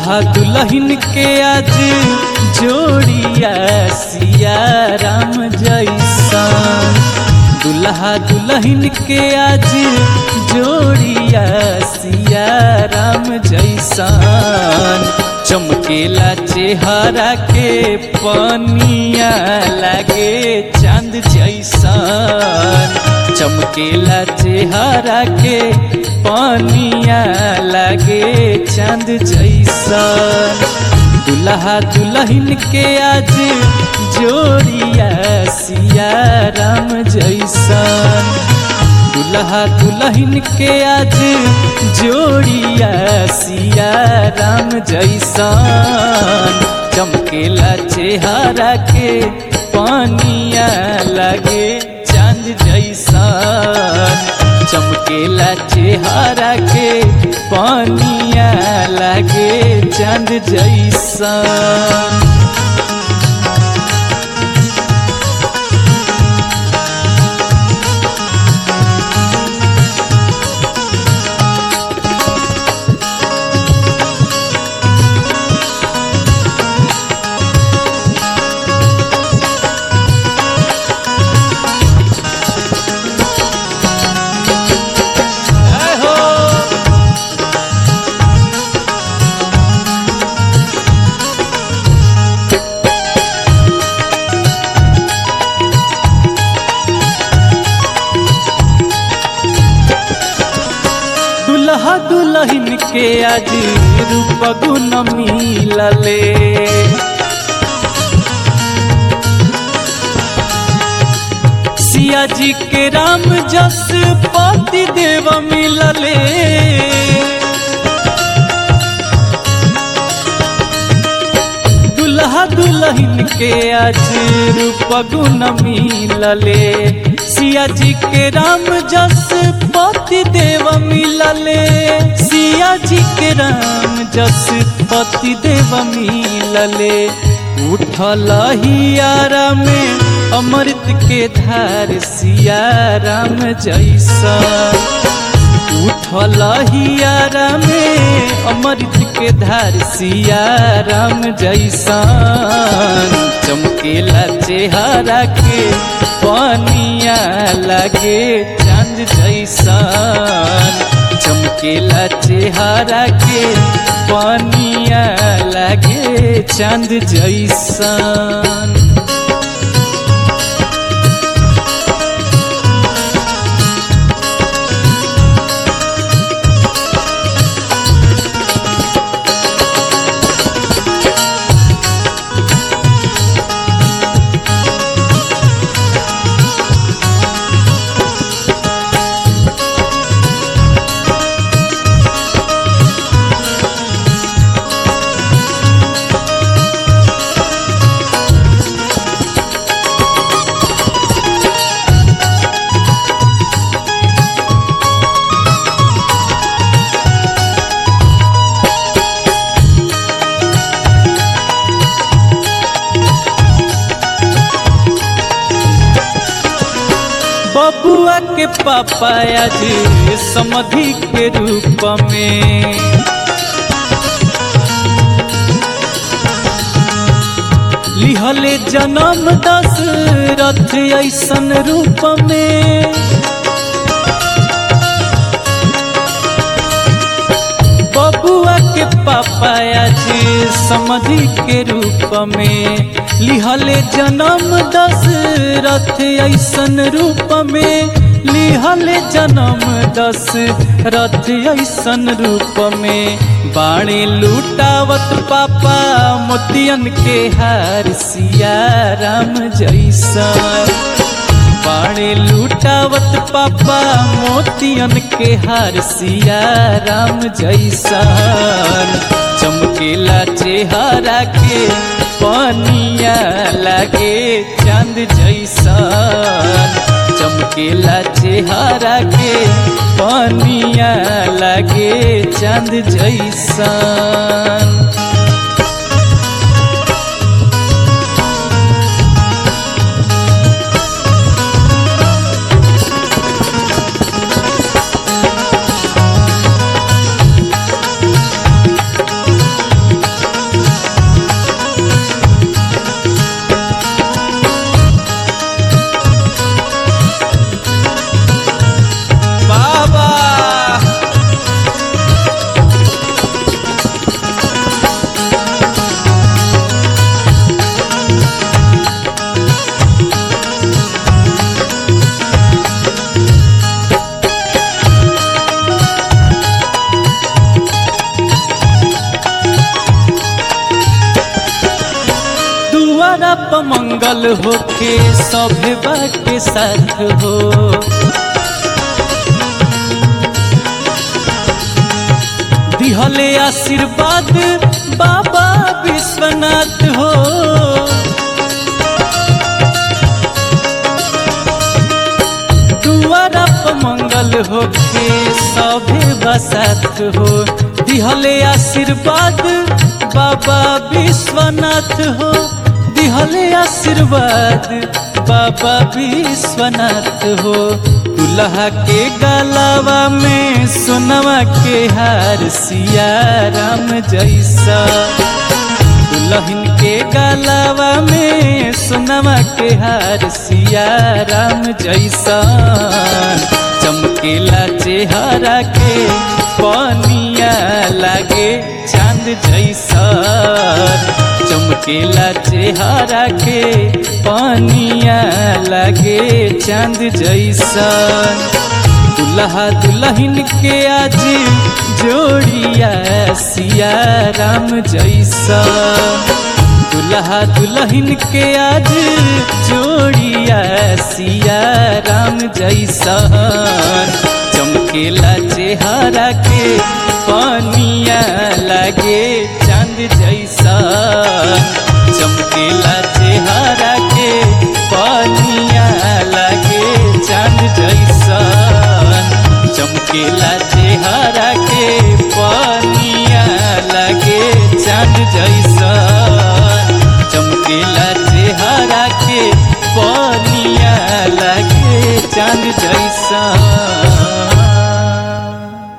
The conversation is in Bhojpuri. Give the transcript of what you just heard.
दुल्हा दुल्हन के आज जोड़िया सिया राम जैसन दुल्हा दुल्हन के आज जोड़िया सिया राम जैसन चमकेला चेहरा के पनिया लागे चांद जैसन चमकेला चेहरा के पनिया लागे चांद जैसन दुल्हा दुल्हन के आज जोड़िया सिया राम जैसन दुल्हा दुल्हन के आज जोड़िया सिया राम जैसन चमकेला चेहरा के पानिया लगे चांद जैसन चमकेला चेहरा के पानिया लगे चांद जैसन जय हो दुल्हा दुल्हन के आज रूप गुण मिलले सिया जी के राम जस पति देव मिलले दुल्हा दुल्हन के आज रूप गुण मिलले सिया जी के राम जस पति देव मिलले सिया जी के राम जस पति देव मिलले उठल हियारा में अमृत के धार सिया राम जैसा उठल हियारा में अमृत के धार सिया राम जैसन चमकेला चेहरा के पनिया लगे चांद जैसन चमकेला चेहरा के पनिया लगे चांद जैसन बबुआ के पापा आज समधि के रूप में लिहले जन्म दशरथ ऐसन रूप में बबुआ के पापा आज समधि के रूप में लिहले जन्म दशरथ ऐसन रूप में लिहले जन्म दशरथ ऐसन रूप में बाणे लूटावत पापा मोतियन के हार सिया राम जैसा बाणे लूटावत पापा मोतियन के हार सिया राम जैसन चमकेला चेहरा के पनिया लागे चांद जैसन चमकेला चेहरा के पनिया लागे चांद जैसन दुआरा पर मंगल होके सभे के साथ हो दिहले आशीर्वाद बाबा विश्वनाथ हो दुआरा पर मंगल होके सभे बसात हो दिहले आशीर्वाद बाबा विश्वनाथ हो दिहले आशीर्वाद बाबा विश्वनाथ हो दुल्हा के गलावा में सोनवा के हार सिया राम जैसा दुल्हन के गलावा में सोनवा के हार सिया राम जैसा चमकेला चेहरा के पनिया लागे चांद जैसा चमकेला चेहरा के पनिया लागे चांद जैसा दुल्हा दुल्हन के आज जोड़िया सिया राम जैसा दुल्हा दुल्हन के आज जोड़िया सिया राम जैसा चमकेला चेहरा के पानिया लागे चांद जैसा